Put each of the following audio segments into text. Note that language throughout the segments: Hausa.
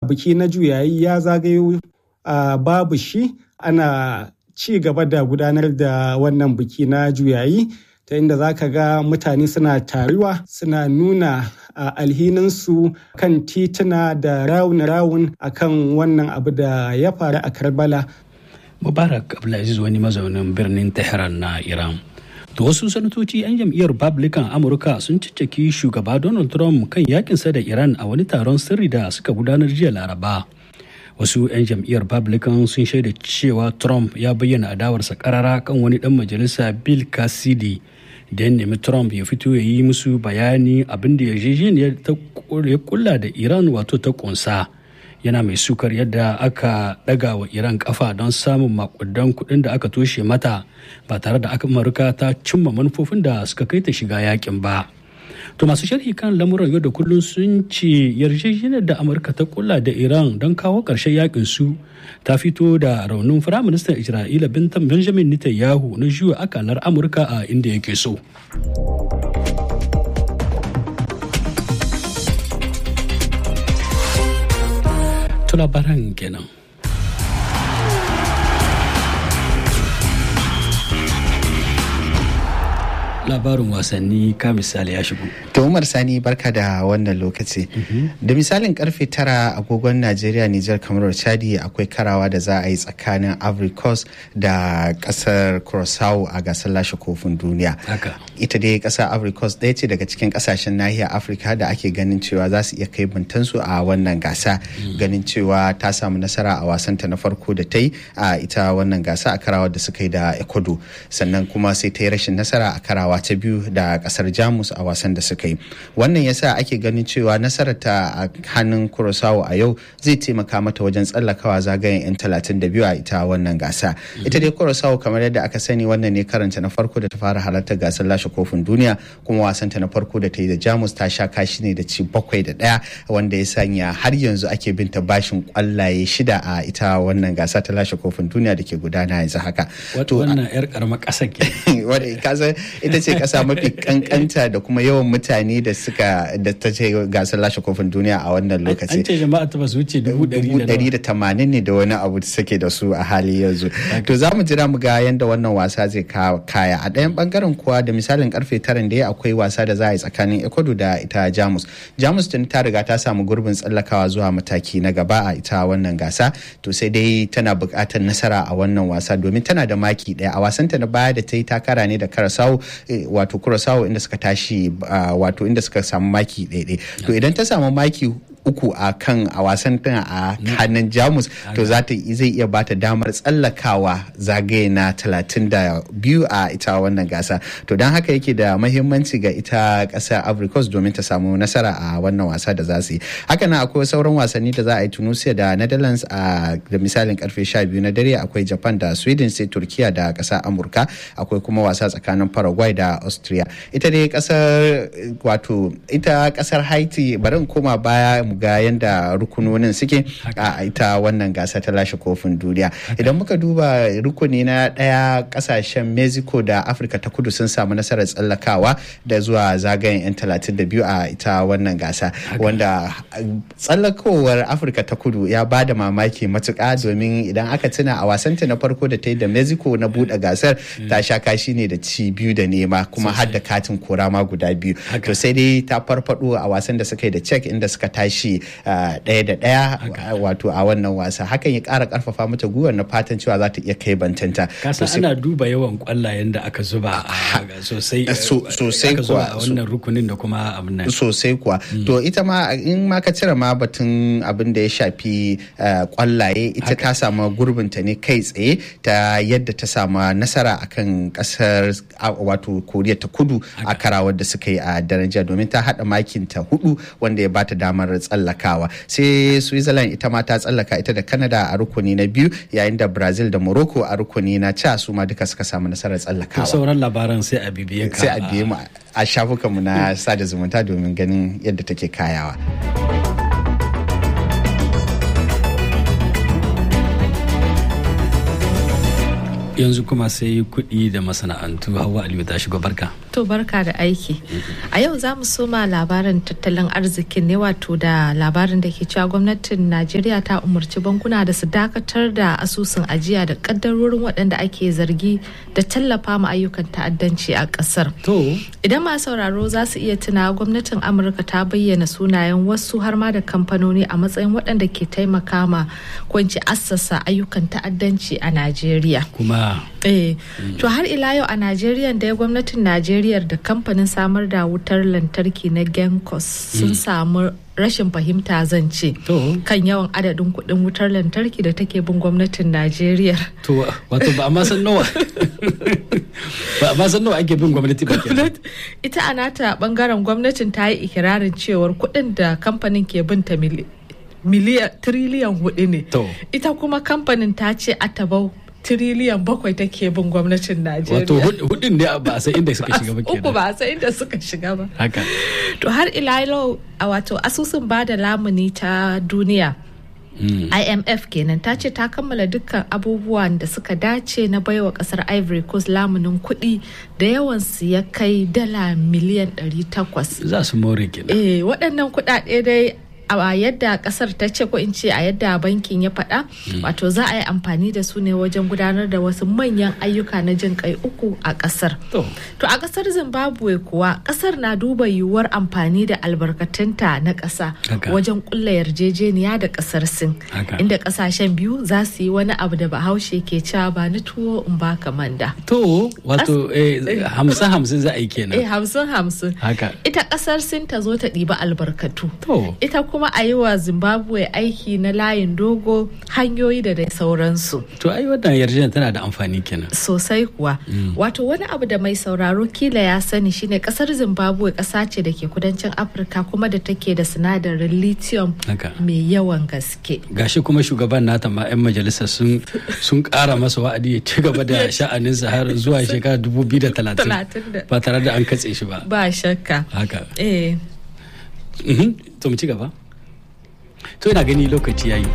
biki na juyayi ya zagayo babu shi ana ci gaba da gudanar da wannan biki na juyayi ta inda za ka ga mutane suna taruwa suna nuna alhininsu kan tituna da rawun-rawun akan wannan abu da ya faru a karbala mubarak abdulaziz wani mazaunin birnin tehran na iran to wasu sanatoci 'yan jam'iyyar republican amurka sun cicciki shugaba donald trump kan yakinsa da iran a wani taron sirri da suka gudanar jiya laraba wasu 'yan jam'iyyar republican sun shaida cewa trump ya bayyana adawarsa karara kan wani dan majalisa bill cassidy da ya nemi trump ya fito ya yi musu bayani abin da yarjejeniyar ta kulla da iran wato ta kunsa yana mai sukar yadda aka daga wa iran kafa don samun makudan kudin da aka toshe mata ba tare da amurka ta cimma manufofin da suka kai ta shiga yakin ba to masu sharhi kan lamuran yau da kullum sun ce yarjejeniyar da amurka ta kulla da iran don kawo ƙarshen yakin su ta fito da raunin firaministan isra'ila bintan benjamin netanyahu na juya akalar amurka a inda yake so to labaran kenan labarin wasanni ka misali ya shigo. To Umar Sani barka da wannan lokaci. Da misalin karfe tara agogon Najeriya Nijar kamar Chadi akwai karawa da za a yi tsakanin Ivory Coast da kasar Curaçao a gasar lashe kofin duniya. Ita dai kasar Ivory Coast ɗaya ce daga cikin kasashen nahiyar Afirka da ake ganin cewa za su iya kai bantansu a wannan gasa. Ganin cewa ta samu nasara a wasanta na farko da ta yi a ita wannan gasa a karawar da suka yi da Ecuador. Sannan kuma sai ta yi rashin nasara a karawa ta biyu da kasar jamus a wasan da suka yi wannan yasa ake ganin cewa nasarar ta a hannun kurosawa a yau zai taimaka mata wajen tsallakawa zagayen 'yan 32 a ita wannan gasa ita dai kurosawa kamar yadda aka sani wannan ne karanta na farko da ta fara halartar gasar lashe kofin duniya kuma wasanta na farko da ta yi da jamus ta sha kashi ne da ci bakwai da ɗaya wanda ya sanya har yanzu ake bin ta bashin kwallaye shida a ita wannan gasa ta lashe kofin duniya da ke gudana yanzu haka. wannan 'yar karamar ƙasa ke. ita ce kasa mafi kankanta da kuma yawan mutane da suka da ta ce gasar lashe kofin duniya a wannan lokaci. An ce jama'a ta basu wuce dubu ɗari da tamanin ne da wani abu suke da su a hali yanzu. To za mu jira mu ga yadda wannan wasa zai kaya. A ɗayan bangaren kuwa da misalin karfe tara da akwai wasa da za a yi tsakanin Ecuador da ita Jamus. Jamus tun ta riga ta samu gurbin tsallakawa zuwa mataki na gaba a ita wannan gasa. To sai dai tana buƙatar nasara a wannan wasa domin tana da maki ɗaya. A wasanta na baya da ta yi takara ne da Karasau wato kurasawa inda suka tashi wato inda suka samu maki ɗaiɗai to idan ta samu maki uku a kan a wasan tana a hannun jamus to za ta zai iya bata damar tsallakawa zagaye na talatin da biyu a ita wannan gasa to don haka yake da mahimmanci ga ita ƙasar africos domin ta samu nasara a wannan wasa da za su yi haka nan akwai sauran wasanni da za a yi tunisia da netherlands a da misalin karfe sha biyu na dare akwai japan da sweden sai turkiya da ƙasar amurka akwai kuma wasa tsakanin paraguay da austria ita dai ƙasar wato ita ƙasar haiti bari in koma baya mu ga yadda rukunonin suke a ita wannan gasa ta lashe kofin duniya idan muka duba rukuni na daya kasashen mexico da afirka ta kudu sun samu nasarar tsallakawa da zuwa zagayen 'yan 32 a ita wannan gasa wanda tsallakowar afirka ta kudu ya ba da mamaki matuka domin idan aka tuna a wasanta na farko da ta yi da mexico na buɗe gasar ta sha kashi ne da ci biyu da nema kuma har da katin kora ma guda biyu to sai dai ta farfado a wasan da suka yi da czech inda suka tashi ɗaya da ɗaya wato a wannan wasa hakan ya ƙara ƙarfafa mata gwiwar na fatan cewa za ta iya kai bantanta. kasa ana duba yawan kwallayen da aka zuba sosai sosai kuwa a wannan rukunin da kuma abin nan sosai kuwa to ita ma in ma ka cire ma batun abin da ya shafi kwallaye ita ta samu gurbinta ne kai tsaye ta yadda ta samu nasara akan kasar wato koriya ta kudu a karawar da suka yi a daraja domin ta haɗa makinta hudu wanda ya bata damar tsallakawa sai switzerland ita ma ta tsallaka ita da canada a rukuni na biyu yayin da brazil da morocco a rukuni na ca su ma duka suka samu nasarar tsallakawa sauran labaran sai a bibiye ka sai a biye mu a shafukanmu na sada zumunta domin ganin yadda take kayawa. yanzu kuma sai kuɗi da masana'antu hawa aliyu ta shigo barka To barka da aiki. A yau za mu soma labarin tattalin arzikin ne wato da labarin da ke cewa gwamnatin Najeriya ta umarci bankuna da su dakatar da asusun ajiya da kaddarorin waɗanda ake zargi da tallafa ma ayyukan ta'addanci a ƙasar. to Idan masu sauraro za su iya tuna gwamnatin Amurka ta bayyana sunayen wasu har ma da kamfanoni a matsayin waɗanda ke taimaka ma ko in ce assasa ayyukan ta'addanci a Najeriya. kuma Eh, to har ila yau a Najeriya da ya gwamnatin Najeriya da kamfanin samar da wutar lantarki na Gencos sun samu rashin fahimta zan ce to kan yawan adadin kuɗin wutar lantarki da take bin gwamnatin Najeriya. to wato ba a ma san nawa ba a ma san nawa ake bin gwamnati ba kenan Ita a nata bangaren gwamnatin ta yi ikirarin cewar kuɗin da kamfanin ke binta mili- miliyan triliyan hudu ne. To. Ita kuma kamfanin ta ce atabau tiriliyan bakwai take bin gwamnatin Najeriya. wato hud- hudun ne ba a san inda suka shiga ba uku kenan ba a san inda suka shiga ba haka to har ila yau a wato asusun bada lamuni ta duniya Mm. IMF kenan ta ce ta kammala dukkan abubuwan da suka dace na baiwa kasar Ivory Coast lamunin kuɗi da yawan su ya kai dala miliyan 800. za su more kenan Eh waɗannan kuɗaɗe dai a yadda kasar ta ce ko in ce a yadda bankin ya faɗa wato za a yi amfani da su ne wajen gudanar da wasu manyan ayyuka na jin kai uku a kasar. to To a kasar Zimbabwe kuwa kasar na duba yiwuwar amfani da albarkatunta na ƙasa Haka. wajen kulla yarjejeniya da kasar Sin. Haka. Inda kasashen biyu za su yi wani abu da bahaushe ke cewa ba ni tuwo in ba manda. to wato eh, hamsin hamsin za a yi Eh kenan hamsin hamsin. haka Ita kasar Sin ta zo ta ɗiba albarkatu. to Ita kuma a yi wa Zimbabwe aiki na layin dogo hanyoyi da dai sauransu. to ai wannan yarjejeniya tana da amfani kenan sosai kuwa wato wani abu da mai sauraro kila ya sani shine kasar zimbabwe kasa ce da ke kudancin afirka kuma da take da sinadarin lithium Haka. mai yawan gaske gashi kuma shugaban nata ma 'yan majalisa sun sun kara masa wa'adi ya ci gaba da sha'aninsa har zuwa shekara 2030 30. ba tare da an katse shi ba ba shakka haka eh Mhm. to mu ci gaba to ina gani lokaci yayi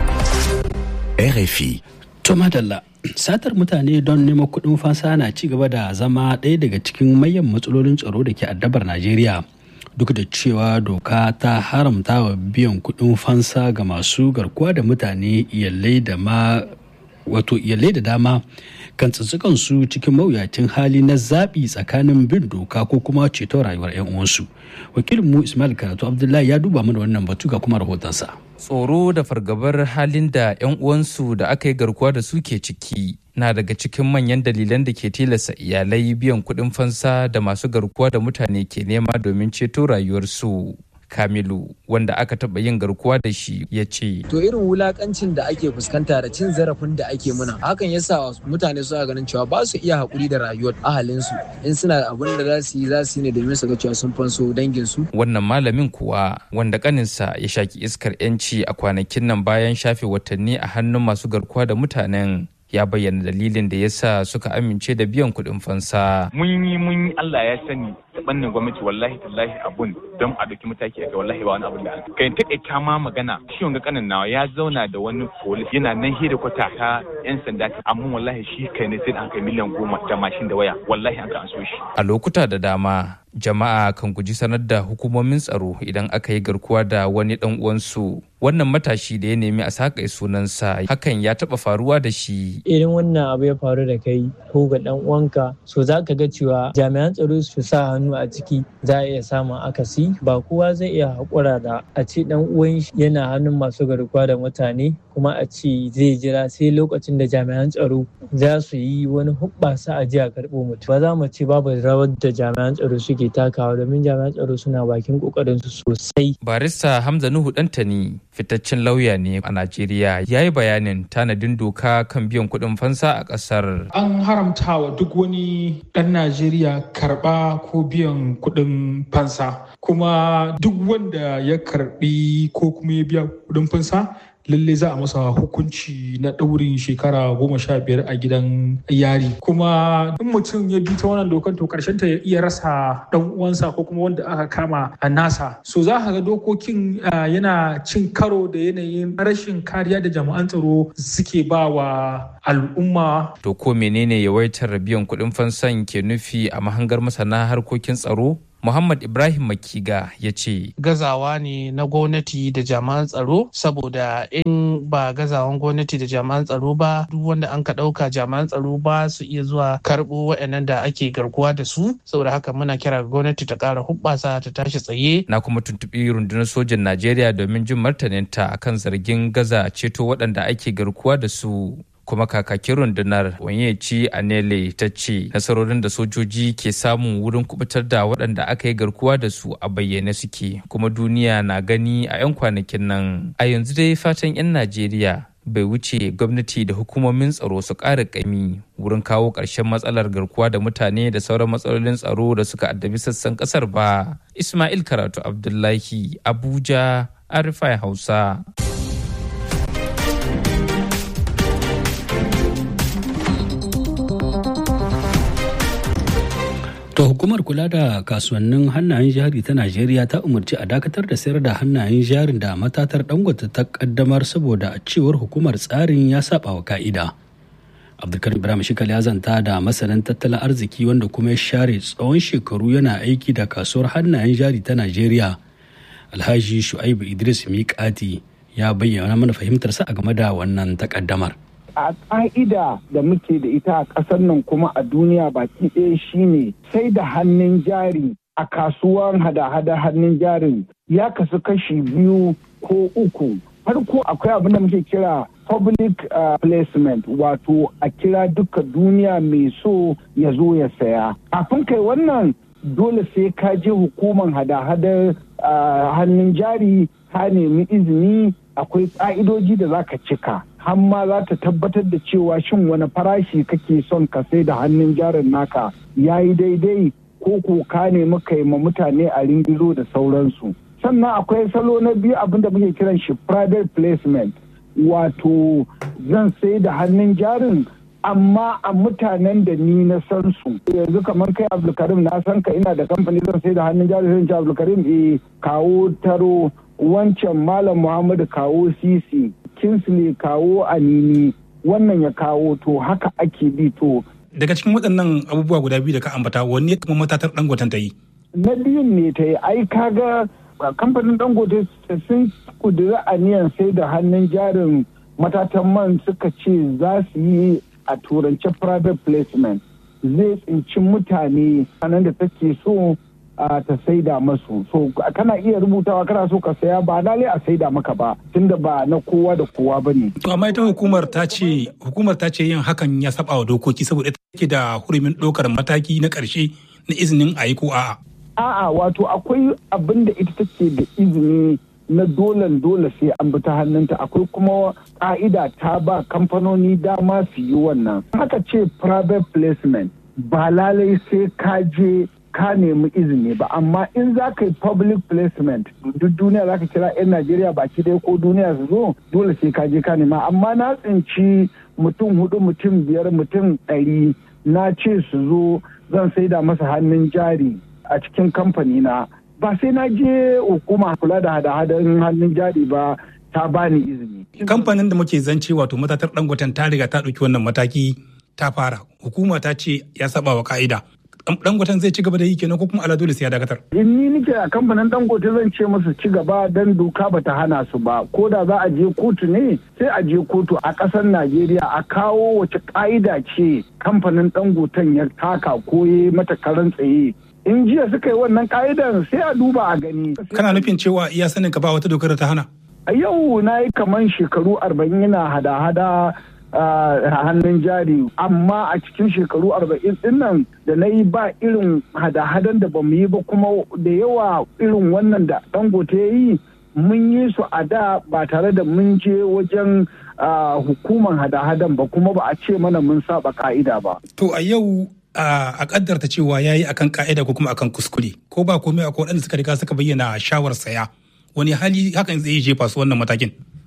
RFI. to madalla satar mutane don neman kuɗin fansa na ci gaba da zama ɗaya daga cikin manyan matsalolin tsaro da ke addabar najeriya duk da cewa doka ta haramta wa biyan kuɗin fansa ga masu garkuwa da mutane iyalai da ma wato iyalai da dama kan tsitsukan su cikin mawuyacin hali na zaɓi tsakanin bin doka ko kuma ceton rayuwar 'yan uwansu wakilin mu ismail karatu abdullahi ya duba mana wannan batu ga kuma rahotonsa tsoro da fargabar halin da 'yan uwansu da aka yi garkuwa da su ke ciki na daga cikin manyan dalilan da ke tilasta iyalai biyan kuɗin fansa da masu garkuwa da mutane ke nema domin ceto rayuwarsu kamilu wanda aka taɓa yin garkuwa da shi ya ce to irin wulakancin da ake fuskanta da cin zarafin da ake muna hakan yasa mutane suna ganin cewa ba su iya haƙuri da rayuwar ahalinsu in suna da abin da za su yi za su yi ne domin su ga cewa sun fanso danginsu wannan malamin kuwa wanda kaninsa ya shaki iskar 'yanci a kwanakin nan bayan shafe watanni a hannun masu garkuwa da mutanen ya bayyana dalilin da ya sa suka amince da biyan kuɗin fansa. mun yi mun yi Allah ya sani ta bannin gwamnati wallahi tallahi abun don a dauki mataki aka wallahi ba wani abun da aka kai ta ma magana shi wanga kanin nawa ya zauna da wani polis yana nan hira kwata ta yan sanda amma wallahi shi kai ne sai an kai miliyan goma da mashin da waya wallahi an ka an so shi A lokuta da dama jama'a kan guji sanar da hukumomin tsaro idan aka yi garkuwa da wani dan uwansu wannan matashi da ya nemi a sakai sunansa hakan ya taba faruwa da shi irin wannan abu ya faru da kai ko ga dan uwanka so za ka ga cewa jami'an tsaro su sa hannu a ciki za a iya samun akasi ba kowa zai iya haƙura da a ce dan uwan shi yana hannun masu garkuwa da mutane kuma a ce zai jira sai lokacin da jami'an tsaro za su yi wani hubbasa a ji a karɓo mutum ba za mu ce babu rawar da jami'an tsaro suke takawa domin jami'an tsaro suna bakin kokarin su sosai barista hamza nuhu dantani fitaccen lauya ne a najeriya ya yi bayanin tanadin doka kan biyan kuɗin fansa a ƙasar an haramta wa duk wani ɗan Najeriya karɓa ko biyan kuɗin fansa kuma duk wanda ya karɓi ko kuma ya biya kuɗin fansa lalle za a masa hukunci na ɗaurin shekara goma sha biyar a gidan yari kuma in mutum ya bi ta wannan dokan to karshen ta ya iya rasa dan uwansa ko kuma wanda aka kama a nasa so za ka ga dokokin yana cin karo da yanayin rashin kariya da jami'an tsaro suke ba wa al'umma to ko menene yawaitar biyan kuɗin fansan ke nufi a mahangar masana harkokin tsaro Muhammad Ibrahim Makiga ya ce. Gazawa ne na gwamnati da jami'an tsaro saboda in ba gazawan gwamnati da jami'an tsaro ba duk wanda an ka ɗauka jami'an tsaro ba su iya zuwa karɓo waɗannan da ake garkuwa da su saboda haka muna kira ga gwamnati ta ƙara hubbasa ta tashi tsaye. Na kuma tuntuɓi rundunar sojan Najeriya domin jin martaninta akan zargin gaza ceto waɗanda ake garkuwa da su. kuma kakakin rundunar wanyeci anele ta ce nasarorin da sojoji ke samu wurin kubutar da waɗanda aka yi garkuwa da su a bayyane suke kuma duniya na gani a 'yan kwanakin nan a yanzu dai fatan 'yan najeriya bai wuce gwamnati da hukumomin tsaro su ƙara ƙami wurin kawo ƙarshen matsalar garkuwa da mutane da sauran matsalolin tsaro da suka addabi sassan ƙasar ba ismail karatu abdullahi abuja arifai hausa To hukumar kula da kasuwannin hannayen jari ta Najeriya ta umarci a dakatar da sayar da hannayen jarin da matatar dangote ta kaddamar saboda a cewar hukumar tsarin ya saba wa ka'ida. Abdulkarim Ibrahim Shikal ya zanta da masanin tattalin arziki wanda kuma ya share tsawon shekaru yana aiki da kasuwar hannayen jari ta Najeriya. Alhaji Shu'aibu Idris Miƙati ya bayyana mana fahimtarsa a game da wannan takaddamar. a ƙa'ida da muke da ita a ƙasar nan kuma a duniya baki ɗaya shine sai da hannun jari a kasuwar hada-hada hannun jarin ya kasu kashi biyu ko uku farko akwai abin da muke kira public uh, placement wato a kira duka duniya mai so ya zo ya saya kafin kai wannan dole sai ka je hukumar hada-hadar uh, hannun jari ka nemi izini akwai ƙa'idoji da za ka cika har ma za ta tabbatar da cewa shin wani farashi kake son ka sai da hannun jarin naka ya yi daidai ko ko ka nemi kai ma mutane a ringizo da sauransu sannan akwai salo na biyu abin da muke kiran shi private placement wato zan sai da hannun jarin amma a mutanen da ni na san su yanzu kamar kai abdulkarim na san ka ina da kamfani zan sai da hannun jari zan ce abdulkarim eh kawo taro wancan malam muhammadu kawo sisi kinsley kawo anini wannan ya kawo to haka ake bi to daga cikin waɗannan abubuwa guda biyu da ka ambata wanne kuma matatar dangoten ta yi na biyun ne ta yi ai kaga kamfanin dangote sun kudura aniyan sai da hannun jarin matatan man suka ce za su yi a turance private placement zai tsinci mutane sanan da take so ta saida masu so kana iya rubutawa kana so ka saya ba lalai a saida maka ba tunda ba na kowa da kowa ba ne. to amma ita hukumar ta ce hukumar ta ce yin hakan ya saba wa dokoki saboda ita take da hurumin ɗaukar mataki na ƙarshe na izinin a yi ko a'a. a'a wato akwai abin da ita take da izini na dolan dole sai an bi ta hannunta akwai kuma ka'ida ta ba kamfanoni dama su yi wannan haka ce private placement ba lalai sai ka je ka nemi izini ba amma in za ka yi public placement duk duniya za ka kira 'yan najeriya baki ɗaya ko duniya su zo dole sai ka je ka nema amma na tsinci mutum hudu mutum biyar mutum ɗari na ce su zo zan saida masa hannun jari a cikin kamfani na ba sai na je hukuma kula da hada-hadar hannun jari ba ta bani izini. kamfanin da muke zance wato matatar dangoten ta riga ta ɗauki wannan mataki ta fara hukuma ta ce ya saba wa ka'ida dangoten zai ci gaba da yi kenan ko kuma ala dole sai ya dakatar. in ni nike a kamfanin dangote zan ce musu ci gaba don doka bata hana su ba ko da za a je kotu ne sai a je kotu a ƙasar najeriya a kawo wace ƙa'ida ce kamfanin dangoten ya taka ko ya mata karan tsaye in jiya suka yi wannan ka'idan sai a duba a gani. kana nufin cewa iya sanin ka ba wata dokar da ta hana. a yau na yi kaman shekaru arba'in yana hada-hada hannun jari amma a cikin shekaru arba'in din nan da na yi ba irin hada-hadan da ba mu yi ba kuma da yawa irin wannan da dangote ya yi mun yi su a da ba tare da mun je wajen hukuman hada-hadan ba kuma ba a ce mana mun saba ka'ida ba. To a yau a kaddarta cewa ya yi akan ka'ida ko kuma akan kuskure ko ba komai akwai waɗanda suka riga suka bayyana shawar saya wani hali hakan zai jefa su wannan matakin.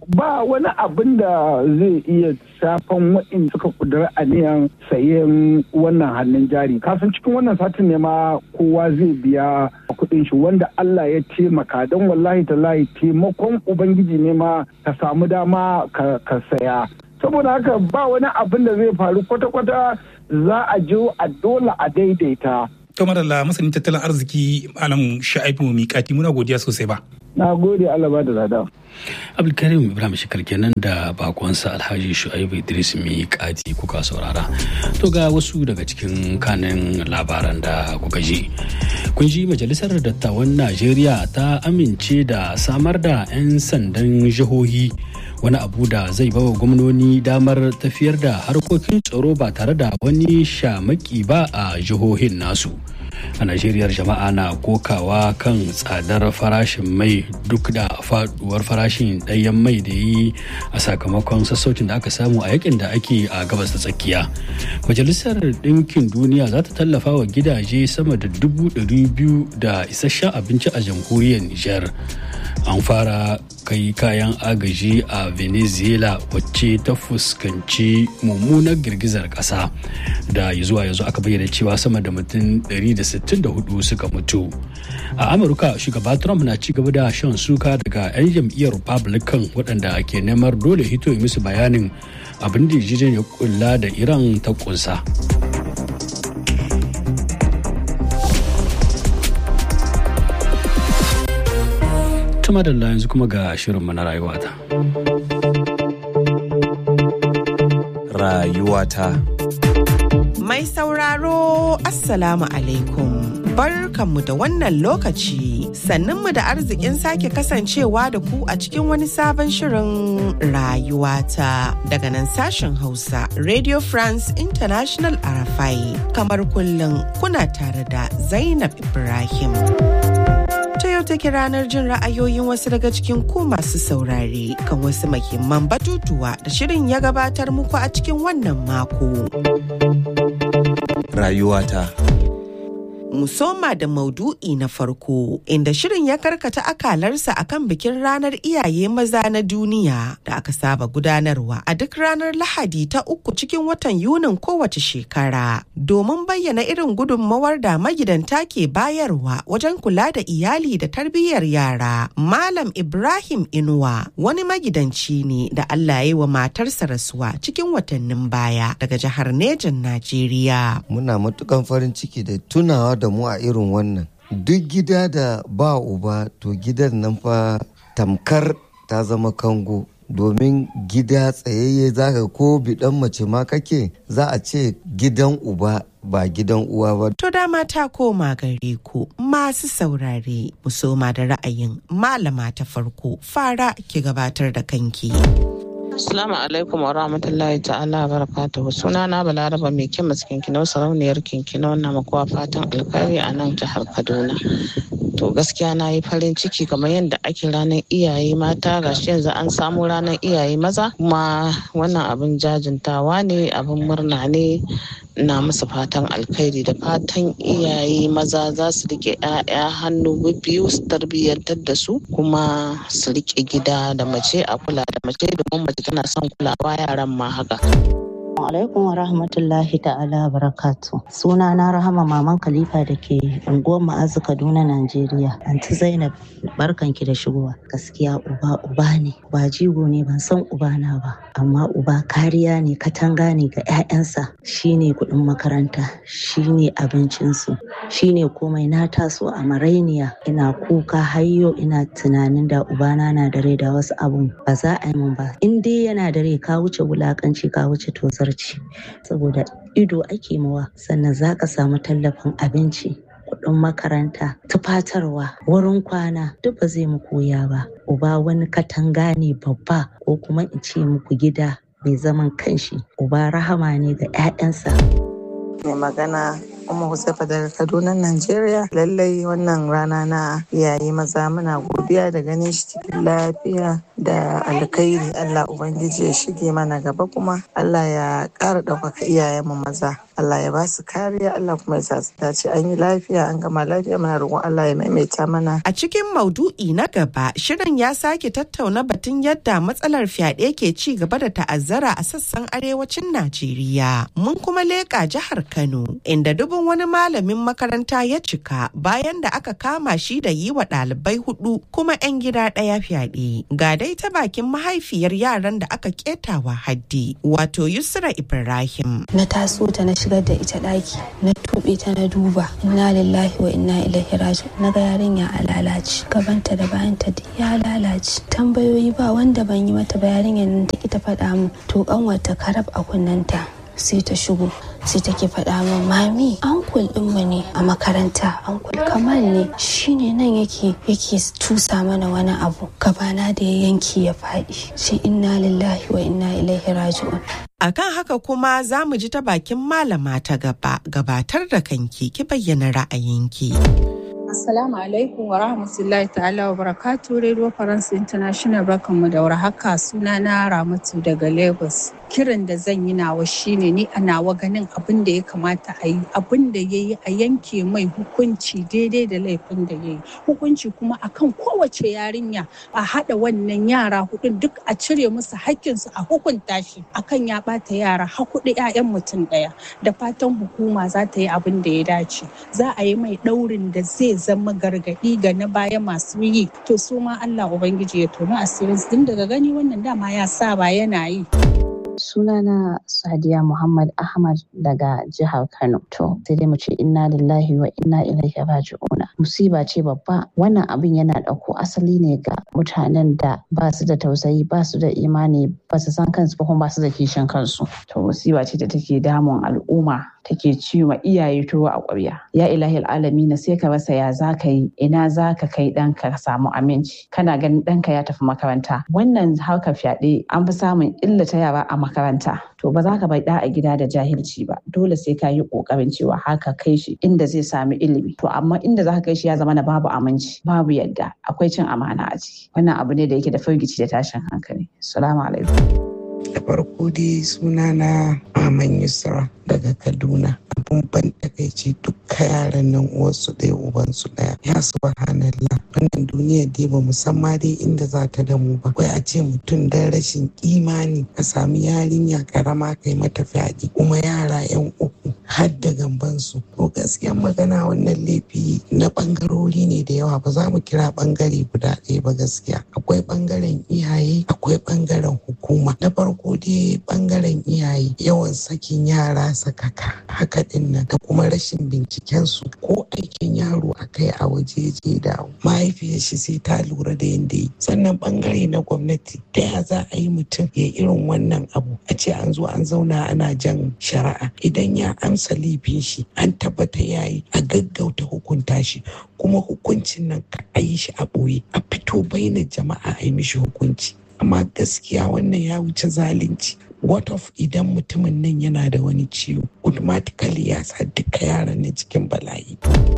ba wani abin da zai iya shafan waɗanda suka kudura aniyan sayen wannan hannun jari kasan cikin wannan satin ne ma kowa zai biya kuɗin shi wanda Allah ya taimaka don wallahi tallahi taimakon ubangiji ne ma ka samu dama ka saya saboda haka ba wani abin da zai faru kwata-kwata za a je a dole a daidaita to madalla masanin tattalin arziki malam sha'ibu miƙati muna godiya sosai ba na gode Allah ba da lada abdulkarim ibrahim shekar kenan da bakonsa alhaji shu'aibu idris miƙati kuka saurara to ga wasu daga cikin kanin labaran da kuka ji kun ji majalisar dattawan najeriya ta amince da samar da 'yan sandan jihohi wani abu da zai bawa gwamnoni damar tafiyar da harkokin tsaro ba tare da wani shamaki ba a jihohin nasu a najeriya jama'a na kokawa kan tsadar farashin mai duk da faduwar farashin ɗayan mai da yi a sakamakon sassaucin da aka samu a yakin da ake a gabas da tsakiya majalisar ɗinkin duniya za ta tallafa wa gidaje sama da dubu ɗari biyu da isasshen abinci a jamhuriyar nijar an fara kai kayan agaji a venezuela wacce ta fuskanci mummunar girgizar kasa da zuwa yanzu aka bayyana cewa sama da mutum 164 suka mutu a amurka shugaba trump na ci gaba da shan suka daga 'yan jam'iyyar republican waɗanda ke neman dole hito musu bayanin abin da ya kulla da iran ta kunsa. ta madalla yanzu kuma ga shirinmu na rayuwata. Rayuwata. Mai sauraro Assalamu alaikum. Barkanmu da wannan lokaci sannunmu da arzikin sake kasancewa da ku a cikin wani sabon shirin rayuwata daga nan sashen Hausa Radio France International Arafai kamar kullum kuna tare da Zainab Ibrahim. ta yau take ranar jin ra'ayoyin wasu daga cikin ku masu saurare kan wasu mahimman batutuwa da shirin ya gabatar muku a cikin wannan mako. Rayuwata. Musoma da maudu'i na farko inda shirin ya karkata akalarsa akan bikin ranar iyaye maza na duniya da aka saba gudanarwa a duk ranar lahadi ta uku cikin watan yunin kowace shekara domin bayyana irin gudunmawar da magidanta ke bayarwa wajen kula da iyali da tarbiyyar yara malam ibrahim inuwa wani magidanci ne da allah ya yi wa matarsa rasuwa cikin watannin baya daga jihar nejan najeriya muna matukan farin ciki da tunawa da mu a irin wannan duk gida da ba uba to gidan nan fa tamkar ta zama kango domin gida tsayayye zaka ko bidan mace ma kake za a ce gidan uba ba gidan uwa ba. To dama ta koma gare ku masu saurare musoma da ra'ayin malama ta farko fara ki gabatar da kanki. Assalamu alaikum wa rahmatullahi ta'ala barakatuhu suna na balaraba mai kyan maskin kinau sarauniyar kinkino na makuwa fatan alkhairi a nan jihar Kaduna. To gaskiya na yi farin ciki kamar yadda ake ranar iyaye mata gashi yanzu an samu ranar iyaye maza kuma wannan abin jajintawa ne abin murna ne na musu fatan alkhairi da fatan iyaye maza za su rike 'ya'ya hannu biyu su tarbiyyantar da su kuma su rike gida da mace a kula da mace domin mace tana son kulawa yaran ma haka. alaikum wa rahmatullahi ta'ala barakatu suna na rahama maman khalifa da ke unguwar ma'azu kaduna najeriya anti zainab barkanki da shigowa gaskiya uba uba ne ba jigo ne ban san uba na ba amma uba kariya ne katanga ne ga 'ya'yansa shine kuɗin makaranta shine abincinsu shine komai na taso a marainiya ina kuka hayyo ina tunanin da ubana na da rai da wasu abun ba za a yi min ba in dai yana da rai ka wuce wulakanci ka wuce tozar barci saboda ido ake mawa sannan za ka samu tallafin abinci kuɗin makaranta tufatarwa wurin kwana duk ba zai muku wuya ba uba wani katanga ne babba ko kuma in ce muku gida mai zaman kanshi uba rahama ne ga 'ya'yansa mai magana Umma Huzaifa daga Kaduna, Najeriya. Lallai wannan rana na iyaye maza muna godiya godiya da ganin shi cikin lafiya da alkhairi Allah Ubangiji ya shige mana gaba kuma Allah ya ƙara ɗaukaka iyayenmu maza. Allah ya ba su kariya Allah kuma ya sa su dace an yi lafiya an gama lafiya muna roƙon Allah ya maimaita mana. A cikin maudu'i na gaba shirin ya sake tattauna batun yadda matsalar fyaɗe ke ci gaba da ta'azzara a sassan arewacin Najeriya. Mun kuma leƙa jihar Kano inda dubin wani malamin makaranta ya cika bayan da aka kama shi da yi wa ɗalibai hudu kuma 'yan gida ɗaya fyaɗe. Ga dai ta bakin mahaifiyar yaran da aka ketawa haddi wato Yusra Ibrahim. Na taso ta na shigar da ita ɗaki na tuɓe ta na duba inna lillahi wa inna ilaihi raji'un na ga yarinya a lalace gabanta da bayanta duk ya lalace tambayoyi ba wanda ban yi mata ba yarinyar nan ta ki ta faɗa min to kanwarta karab a kunnanta sai ta shigo sai take faɗa min mami ankul ɗinmu ne a makaranta ankul kamal ne shine nan yake yake tusa mana wani abu gabana da ya yanki ya faɗi sai inna lillahi wa inna ilaihi raji'un Akan haka kuma za mu ji ta bakin malama ta gaba gabatar da kanki ki bayyana ra'ayinki. Assalamu alaikum wa rahmatullahi ta'ala wa barakatu Radio France International barkanmu da warhaka suna na Ramatu daga Lagos. Kiran da zan yi nawa shine ni a nawa ganin abin da ya kamata a yi abin da ya yi a yanke mai hukunci daidai da laifin da ya yi. Hukunci kuma akan kowace yarinya a haɗa wannan yara hudun duk a cire musu haƙƙinsu a hukunta shi akan ya ɓata yara har huɗu 'ya'yan mutum ɗaya. Da fatan hukuma za ta yi abin da ya dace. Za a yi mai ɗaurin da zai zama gargaɗi ga na baya masu yi to su ma Allah Ubangiji ya toni asirin din daga gani wannan dama ya saba yana yi. sunana Sadiya Muhammad Ahmad daga jihar Kano. To, sai dai mu ce inna lillahi wa inna ilaihi raji'una. Musiba ce babba. Wannan abin yana ɗauko asali ne ga mutanen da ba su da tausayi, ba su da imani, ba su san kansu ba kuma ba su da kishin kansu. To, musiba ce da take damun al'umma take ciwa iyaye tuwo a ƙwarya. Ya ilahi alami na sai ka rasa ya za ka yi ina za ka kai ɗanka ka samu aminci. Kana ganin ɗanka ya tafi makaranta. Wannan harkar fyaɗe an fi samun illata yara a makaranta. To ba za ka bai ɗa a gida da jahilci ba. Dole sai ka yi ƙoƙarin cewa haka kai shi inda zai sami ilimi. To amma inda za ka kai shi ya zama na babu aminci, babu yadda, akwai cin amana a ciki. Wannan abu ne da yake da firgici da tashin hankali. Salamu alaikum. da farko dai suna na Aman Yusra daga Kaduna. Abun ban takaici dukka yaran nan uwarsu ɗaya ubansu ɗaya. Ya subhanallah wannan duniya dai ba musamman dai inda za ta damu ba. Wai a ce mutum dan rashin imani ka sami yarinya karama kai mata fyaɗe kuma yara yan uku har da gambansu. To gaskiyan magana wannan laifi na ɓangarori ne da yawa ba za mu kira ɓangare guda ɗaya ba gaskiya. Akwai ɓangaren iyaye akwai ɓangaren hukuma. Na farko dai ɓangaren iyaye yawan sakin yara sakaka haka din nan da kuma rashin binciken su ko aikin yaro a kai a waje je da mahaifiyar shi sai ta lura da yadda yi sannan bangare na gwamnati ta ya za a yi mutum ya irin wannan abu a ce an zo an zauna ana jan shari'a idan ya amsa laifin shi an tabbata ya yi a gaggauta hukunta shi kuma hukuncin nan ka a yi shi a ɓoye a fito baina jama'a a yi mishi hukunci amma gaskiya wannan ya wuce zalunci what of idan mutumin nan yana da wani ciwo automatically ya sa duka yaran na cikin bala'i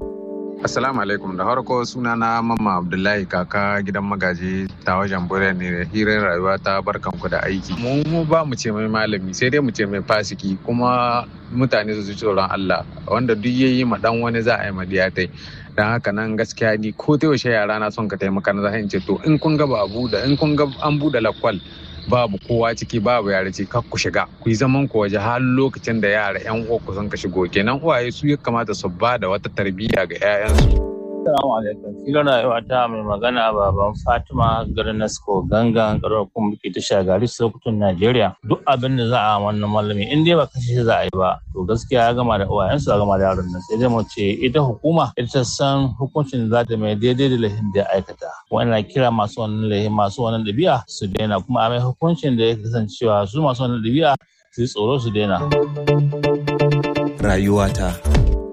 Assalamu alaikum da harko suna na mamma Abdullahi kaka gidan magaji ta wajen bure ne hirar rayuwa ta barkanku da aiki. Mu mu ba mu ce mai malami sai dai mu ce mai fasiki kuma mutane su ji tsoron Allah wanda duk yayi ma dan wani za a yi madiyatai. Dan haka nan gaskiya ni ko ta yaushe yara na son ka taimaka na zan ce to in kun ga ba a buɗe in kun ga an buɗe lakwal babu kowa ciki babu yara ciki kar ku shiga ku yi zaman ku waje har lokacin da yara yan uku sun ka shigo kenan uwaye su ya kamata su ba da wata tarbiyya ga 'ya'yansu. Assalamu alaikum. Filin rayuwa ta mai magana baban Fatima garin Nasko gangan karar kuma muke ta shagari Sokoton Najeriya. Duk abin da za a wannan malami in dai ba kashe shi za a yi ba to gaskiya ya gama da uwayensu ya gama da yaron nan sai dai mu ce ita hukuma ita ta san hukuncin da za ta mai daidai da laifin da ya aikata. Wannan kira masu wannan laifin masu wannan ɗabi'a su daina kuma a mai hukuncin da ya kasancewa su masu wannan ɗabi'a su yi tsoro su daina. Rayuwata.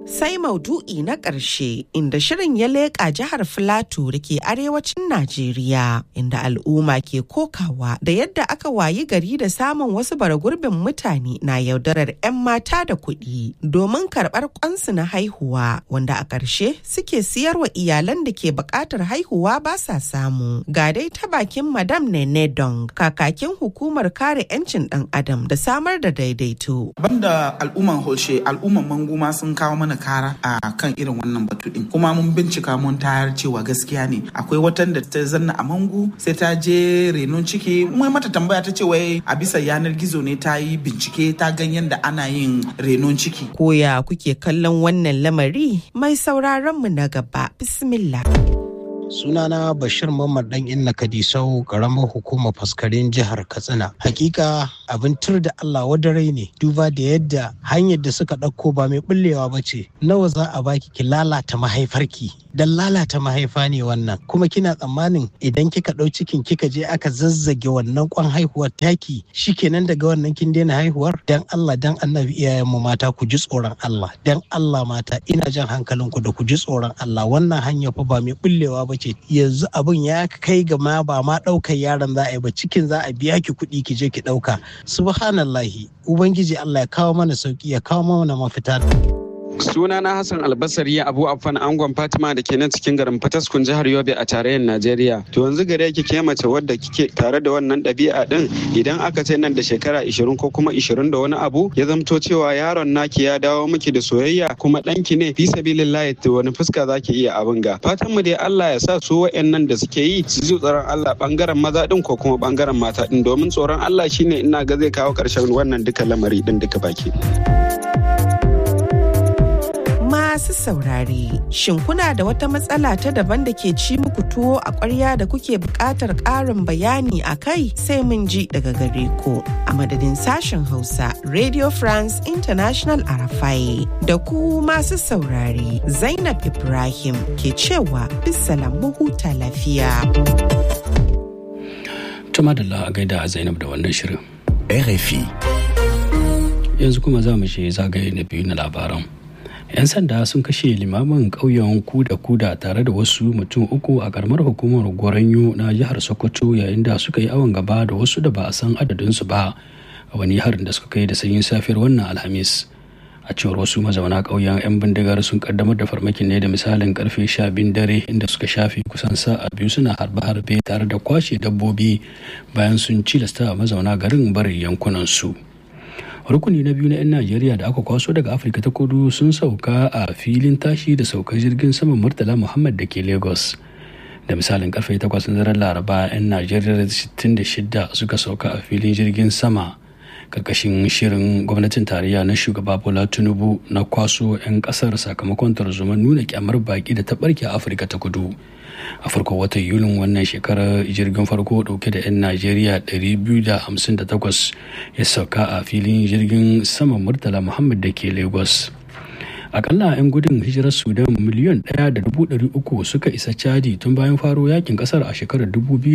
Sai maudu'i na ƙarshe inda shirin ya leƙa jihar Filato da ke arewacin Najeriya inda al'umma ke kokawa da yadda aka wayi gari da samun wasu baragurbin mutane na yaudarar 'yan mata da kuɗi domin karɓar kwansu na haihuwa wanda a ƙarshe suke siyarwa iyalan da ke buƙatar haihuwa ba sa samu. Ga dai ta bakin Madam Nene Dong kakakin hukumar kare 'yancin ɗan adam da samar da daidaito. Banda al'umman Holshe al'umman Manguma sun kawo mana kara a kan irin wannan batu din kuma mun bincika mun tayar cewa gaskiya ne akwai watan da ta zanna a mangu sai ta je renon ciki mai mata tambaya ta ce wai a bisa yanar gizo ne ta yi bincike ta gan yadda ana yin renon ciki koya kuke kallon wannan lamari mai sauraron mu na gaba bismillah sunana bashir mamman dan inna kadisau karamar hukumar faskarin jihar katsina hakika abin tur da allah wadarai ne duba da yadda hanyar da suka ɗauko ba mai bullewa ba ce nawa za a baki ki lalata mahaifarki dan lalata mahaifa ne wannan kuma kina tsammanin idan kika ɗau cikin kika je aka zazzage wannan kwan haihuwar taki shikenan daga wannan kin daina haihuwar dan allah dan annabi iyayen mu mata ku ji tsoron allah dan allah mata ina jan hankalinku da ku ji tsoron allah wannan hanya fa ba mai bullewa ba ce yanzu abin ya kai ga ma ba ma ɗaukar yaron za a yi ba cikin za a biya ki kuɗi ki je ki ɗauka subhanallahi ubangiji Allah ya kawo mana sauki ya kawo mana mafita Suna na Hassan Albasari Abu Affan Angon Fatima da ke nan cikin garin Fataskun jihar Yobe a tarayyar Najeriya. To yanzu gare ki ke mace wadda kike tare da wannan ɗabi'a din idan aka ce nan da shekara 20 ko kuma 20 da wani abu ya zamto cewa yaron naki ya dawo miki da soyayya kuma ɗanki ne fi sabilillahi to wani fuska zaki iya abin ga. Fatan mu dai Allah ya sa su wa'annan da suke yi su ji tsoron Allah bangaren maza din ko kuma bangaren mata din domin tsoron Allah shine ina ga zai kawo ƙarshen wannan duka lamari din duka baki. masu saurare shin kuna da wata matsala ta daban da ke ci muku tuwo a ƙwarya da kuke buƙatar ƙarin bayani a kai sai mun ji daga gare ku a madadin sashen hausa radio france international arafai da ku masu saurare zainab ibrahim ke cewa bisalam huta lafiya tuma da a gaida zainab da wannan shirin RFI yanzu kuma za mu je zagaye na biyu na labaran 'yan sanda sun kashe limamin ƙauyen kuda kuda tare da wasu mutum uku a karamar hukumar goranyo na jihar sokoto yayin da suka yi awon gaba da wasu da ba a san adadinsu ba a wani harin da suka kai da sanyin safiyar wannan alhamis a cewar wasu mazauna ƙauyen 'yan bindigar sun kaddamar da farmakin ne da misalin karfe sha biyun dare inda suka shafe kusan sa'a biyu suna harbe-harbe tare da kwashe dabbobi bayan sun cilasta mazauna garin barin yankunansu. rukuni na biyu na 'yan najeriya da aka kwaso daga afirka ta kudu sun sauka a filin tashi da saukar jirgin saman murtala muhammad da ke lagos da misalin karfe 8 na daren laraba 'yan najeriya 66 suka sauka a filin jirgin sama karkashin shirin gwamnatin tarayya na shugaba bola tinubu na kwaso 'yan kasar sakamakon tarzoman nuna kyamar baki da ta barke a afirka ta kudu a farko watan yulin wannan shekarar jirgin farko dauke da 'yan najeriya 258 ya sauka a filin jirgin saman murtala muhammad da ke lagos akalla 'yan gudun hijirar sudan miliyan 1.300 suka isa chadi tun bayan faro yakin kasar a shekarar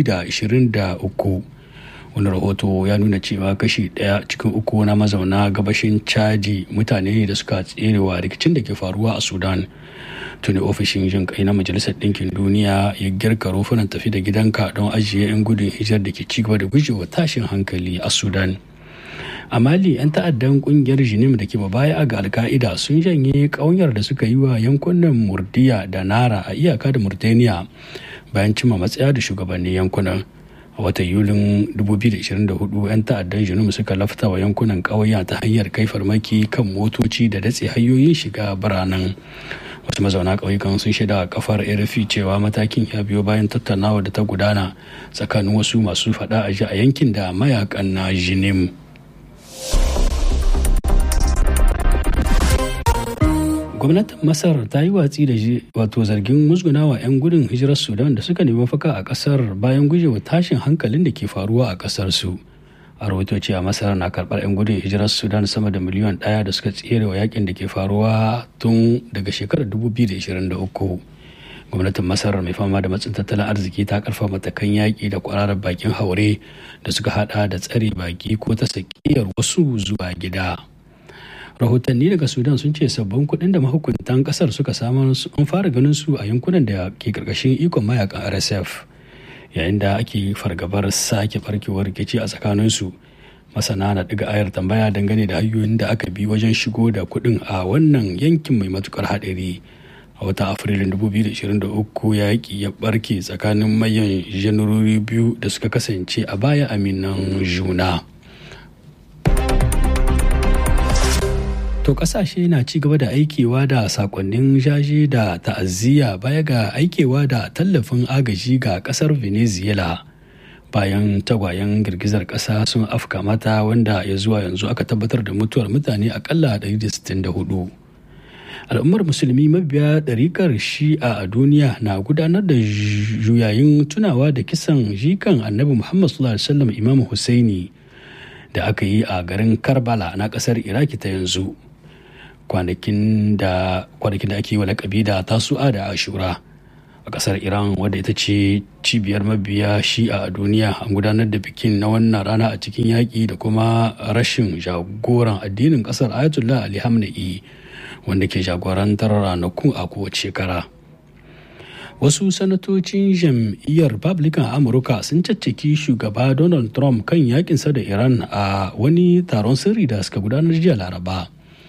2023 wani rahoto ya nuna cewa kashi daya cikin uku na mazauna gabashin chadi mutane ne da suka tserewa rikicin da ke faruwa a sudan tuni ofishin jin kai na majalisar ɗinkin duniya ya girka rufunan tafi da gidanka don ajiye 'yan gudun hijar da ke cigaba da gujewa tashin hankali a sudan a mali 'yan ta'addan kungiyar jinim da ke baya ga alka'ida sun janye ƙaunar da suka yi wa yankunan murdiya da nara a iyaka da murtaniya bayan cimma matsaya da shugabannin yankunan a watan yulin 2024 'yan ta'addan jinum suka lafta wa yankunan ƙauya ta hanyar kai farmaki kan motoci da datse hanyoyin shiga biranen wasu mazauna ƙauyukan sun shaida a kafar rfi cewa matakin ya biyo bayan tattaunawa da ta gudana tsakanin wasu masu faɗa a ji a yankin da mayakan na jinim gwamnatin masar ta yi watsi da wato zargin musgunawa 'yan gudun hijirar sudan da suka nemi mafaka a kasar bayan gujewa tashin hankalin da ke faruwa a kasar su a rahoto a masar na karbar 'yan gudun hijirar sudan sama da miliyan daya da suka tsere wa yakin da ke faruwa tun daga shekarar 2023 gwamnatin masar mai fama da matsin tattalin arziki ta karfa matakan yaƙi da kwararar bakin haure da suka hada da tsare baki ko ta sakiyar wasu zuwa gida rahotanni daga sudan sun ce sabbin kuɗin da mahukuntan ƙasar suka samar an fara ganin su a yankunan da ke ƙarƙashin ikon mayakan rsf yayin da ake fargabar sake barkewar rikici a tsakaninsu masana na ɗiga ayar tambaya dangane da hanyoyin da aka bi wajen shigo da kuɗin a wannan yankin mai matukar haɗari a watan afrilun 2023 yaƙi ya ɓarke tsakanin mayan janarori biyu da suka kasance a baya aminan juna to ƙasashe na ci gaba da aikewa da sakonnin jaje da ta'aziyya baya ga aikewa da tallafin agaji ga ƙasar venezuela bayan tagwayen girgizar ƙasa sun afka mata wanda ya zuwa yanzu aka tabbatar da mutuwar mutane akalla 164 al'ummar musulmi mabiya ɗarikar shi'a a duniya na gudanar da juyayin tunawa da kisan jikan annabi muhammad sallallahu alaihi wasallam imam husaini da aka yi a garin karbala na ƙasar iraki ta yanzu kwanakin da ake yi wa lakabi da tasu'a da ashura a ƙasar iran wadda ita ce cibiyar mabiya shi'a a duniya an gudanar da bikin na wannan rana a cikin yaƙi da kuma rashin jagoran addinin ƙasar ayatollah ali hamna'i wanda ke jagorantar ranakun a kowace shekara wasu sanatocin jam'iyyar republican amurka sun caccaki shugaba donald trump kan yakinsa da iran a wani taron sirri da suka gudanar jiya laraba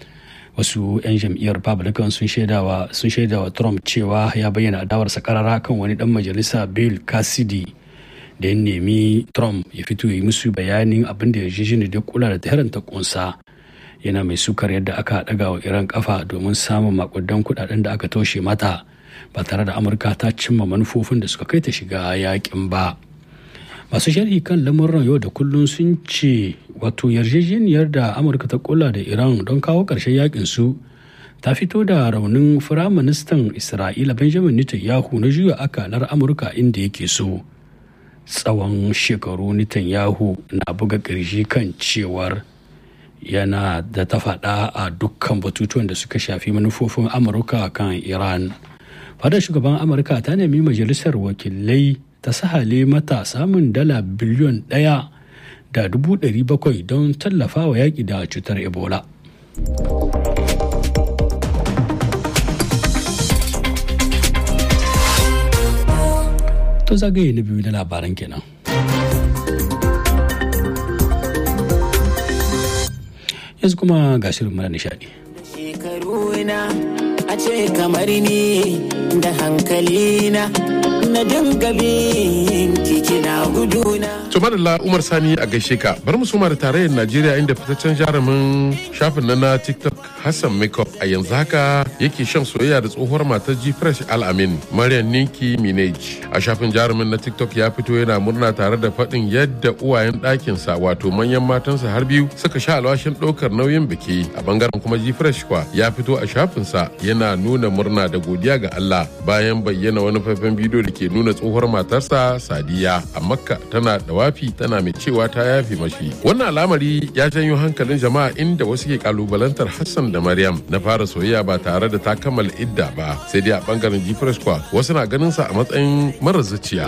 wasu 'yan jam'iyyar republican sun shaidawa sun shaidawa trump cewa ya bayyana adawarsa karara kan wani dan majalisa bill cassidy da ya nemi trump ya fito ya yi musu bayanin abin da yarjejeniyar da kula da tahiran ta kunsa yana mai sukar yadda aka daga wa iran kafa domin samun makudan kudaden da aka toshe mata ba tare da amurka ta cimma manufofin da suka kai ta shiga yakin ba masu sharhi kan lamuran yau da kullum sun ce wato yarjejeniyar da amurka ta kula da iran don kawo ƙarshen yakin su ta fito da raunin firaministan isra'ila benjamin netanyahu na juya akalar amurka inda yake so tsawon shekaru netanyahu na buga ƙirji kan cewar yana da ta faɗa a dukkan batutuwan da suka shafi manufofin amurka kan iran fadar shugaban amurka ta nemi majalisar wakilai ta sahale mata samun dala biliyon ɗaya da dubu ɗari bakwai don tallafa wa yaƙi da cutar ebola to zagaye na biyu na labaran kenan yanzu kuma ga shirin mara nishadi shekaruna a ce kamar ni da hankalina na dinga bin kina guduna. To madalla Umar Sani a gaishe ka bar mu suma da tarayyar Najeriya inda fitaccen jarumin shafin na TikTok Hassan Makeup a yanzu haka yake shan soyayya da tsohuwar matar G Fresh Al-Amin Maryam Ninki Minaj. A shafin jarumin na TikTok ya fito yana murna tare da faɗin yadda uwayen ɗakinsa wato manyan matansa har biyu suka sha alwashin ɗaukar nauyin biki a bangaren kuma G Fresh kwa ya fito a shafinsa yana nuna murna da godiya ga Allah bayan bayyana wani faifan bidiyo da ke nuna tsohuwar matarsa Sadiya a Makka tana da wafi tana mai cewa ta yafi mashi. Wannan al'amari ya janyo hankalin jama'a inda wasu ke kalubalantar Hassan da Maryam na fara soyayya ba tare da ta kammala idda ba sai dai a bangaren G-Fresh kwa wasu na ganin sa a matsayin marar zuciya.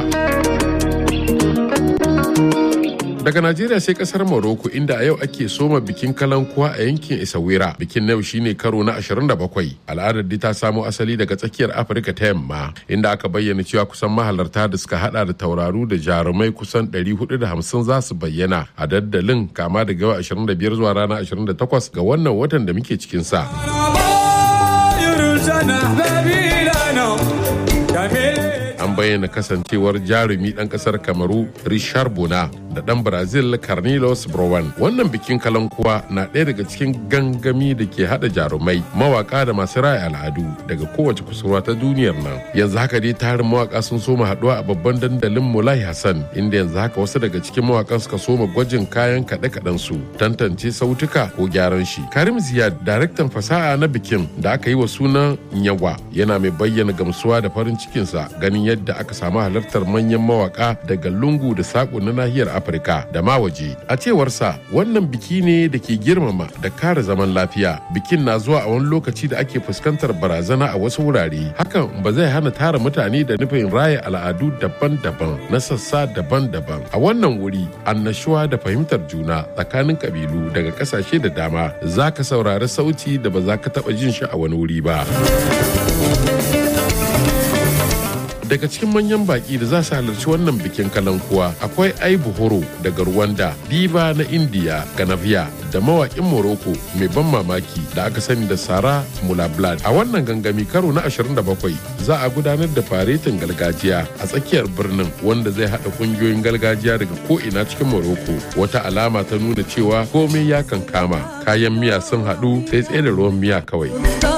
daga najeriya sai kasar morocco inda a yau ake soma bikin kalankuwa a yankin isawira bikin na yau shine karo na 27 al'adar dai ta samo asali daga tsakiyar afirka ta yamma inda aka bayyana cewa kusan mahalarta da suka hada da tauraru da jarumai kusan 450 za su bayyana a daddalin kama daga yau 25 zuwa rana 28 ga wannan watan da muke cikin sa an bayyana kasancewar jarumi ɗan ƙasar kamaru richard bona da ɗan brazil carnilos browan wannan bikin kalankuwa na ɗaya daga cikin gangami da ke haɗa jarumai mawaka da masu raya al'adu daga kowace kusurwa ta duniyar nan yanzu haka dai tarin mawaka sun soma haɗuwa a babban dandalin mulai hassan inda yanzu haka wasu daga cikin mawakan suka soma gwajin kayan kaɗe-kaɗen su tantance sautuka ko gyaran shi karim ziyad daraktan fasaha na bikin da aka yi wa sunan nyawa yana mai bayyana gamsuwa da farin cikinsa ganin yadda yadda aka samu halartar manyan mawaka daga lungu da saƙo na nahiyar afirka da ma waje a cewarsa wannan biki ne da ke girmama da kare zaman lafiya bikin na zuwa a wani lokaci da ake fuskantar barazana a wasu wurare hakan ba zai hana tara mutane da nufin raya al'adu daban-daban na sassa daban-daban a wannan wuri annashuwa da fahimtar juna tsakanin kabilu daga kasashe da dama za ka saurari sauti da ba za ka taɓa jin shi a wani wuri ba. daga cikin manyan baki da za su halarci wannan bikin kalankuwa akwai aibu horo daga rwanda diva na indiya ganavia da mawaƙin morocco mai ban mamaki da aka sani da sara mulablad a wannan gangami karo na 27 za a gudanar da faretin gargajiya a tsakiyar birnin wanda zai haɗa ƙungiyoyin gargajiya daga ko'ina cikin morocco wata alama ta nuna cewa komai ya kan kama kayan miya sun haɗu sai tsaye da ruwan miya kawai